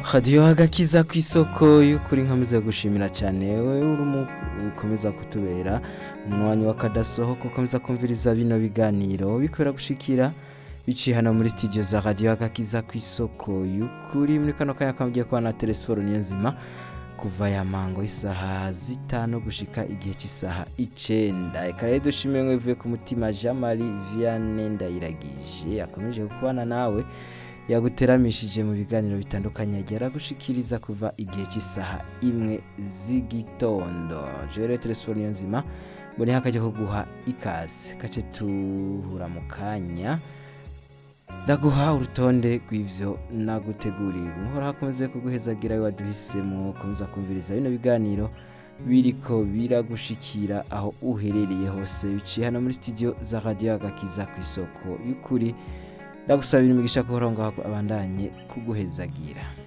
radiyo agakiza ku isoko y'ukuri nkomeza gushimira cyane wowe urimo ukomeza kutubera umwanya wakadasohoka ukomeza kumviriza bino biganiro bikorera gushikira biciye hano muri studio za radiyo agakiza ku isoko y'ukuri muri kano kanya kamubwiye ko na telesiforo niyo nzima kuva ya mango isaha zitanu gushika igihe cy'isaha icenda reka rero dushimiye mwivuye ku mutima jean marie vianney ndayiragije akomeje kubana nawe yaguteramishije mu biganiro bitandukanye agera gushikiriza kuva igihe cy'isaha imwe z'igitondo jewe telefone niyo nzima mboneye akajya ko guha ikaze kace tuhura mu kanya ndaguha urutonde rw'ivyo naguteguriye umuhora hakomeze kuguhezagira waduhisemo komeza kumviriza bino biganiro biriko biragushikira aho uherereye hose biciye hano muri studio za radio agakiza ku isoko y'ukuri ndagusabira imigisha ko ngaho abandanye kuguhezagira